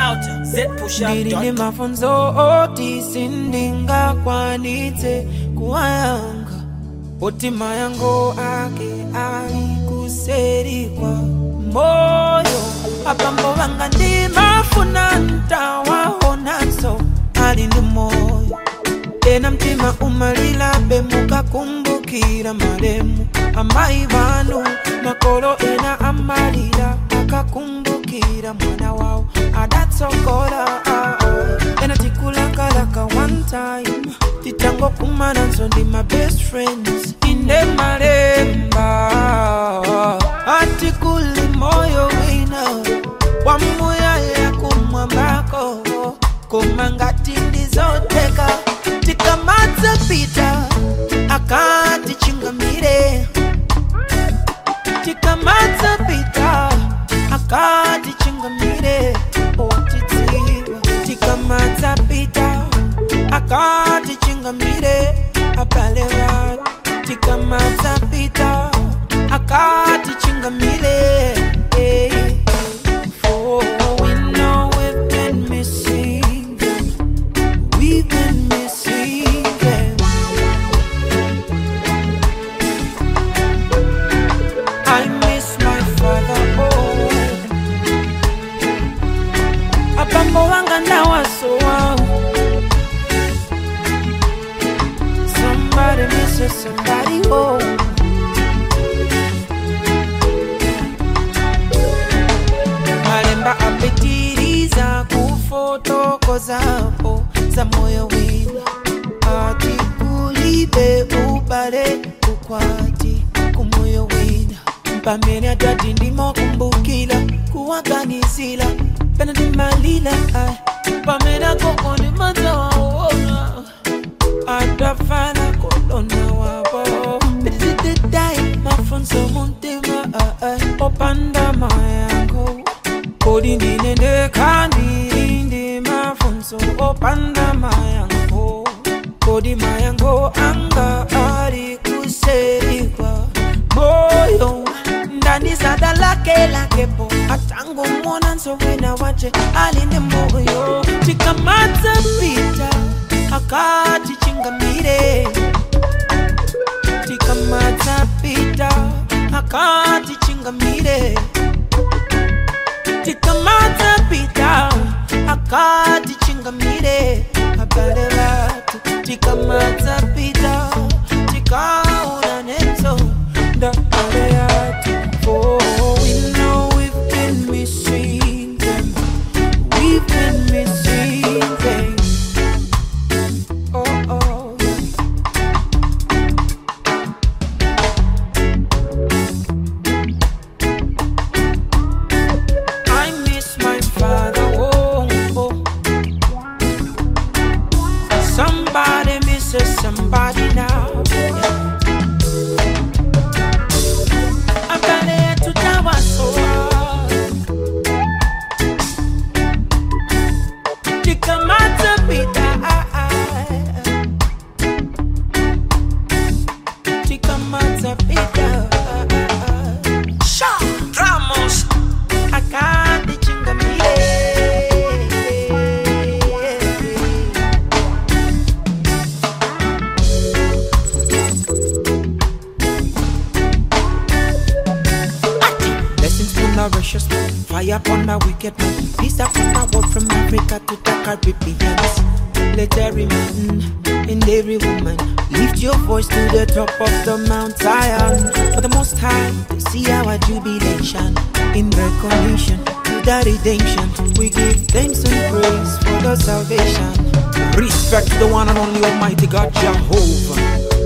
out ndili ndi zpushup mafunzo oti sindingakwanitse kuwayanga oti mayango ake ali kuseri kwa moyo abambo banga ndimafuna ntawaonanso ali ndi moyo ena mtima umalilabe mukakumbukira malemu amayi banu makolo ena amalira akakumbukira mwana wawo adatsogola ah, ah. ena tikulakalaka one time titangokumananso ndi my best friends inde malemba atikuli moyo wina wamuyaya kumwambako koma ngati ndizoteka tikamadza pita akatichingamire tikamadza pita akatichingamire otidziwa tikamadza pita akatichingamire abale vatu tikamadza pita akatichingamire eh. For we know we've been missing them. We've been missing them. I miss my father. Oh, abambo wanga ndawasowa. Somebody misses somebody. Oh. malemba apitiriza kufotokozapo za moyo wina ati kulibe ubale ukwati kumoyo wina pamene atati ndimokumbukila kuwaganizila pena ndimalila ai pamene akoko ndimadzawaona atafana kolona wabo bitizididai mafunso muntima opanda mayango kodi ndinende kandi ndi mafunso opanda mayango kodi mayango anga ali kuserikwa moyo ndandisada lake lakepo atango mona nsowena wache ali ndi moyo tikamadza pita akatichingamire tikamadza pita akatichingamire tikamadza pita akatichingamire abale vatu tikamadza pita tikaona nenso ndabale yatu for we know we've been missing them we've been missing them oh oh I miss my father. Oh, oh. Somebody misses somebody now. I'm gonna to Tawasoa. Tikamata pita. Tikamata pita. Sha Ramos akandichingamire Blessings from the righteous man, fire upon the wicked man, peace upon the world from Africa to the Caribbean. Let every man and every woman lift your voice to the top of the Mount Zion for the Most High to see our jubilation in recognition to the redemption. We give thanks and praise for the salvation. Respect the one and only Almighty God Jehovah.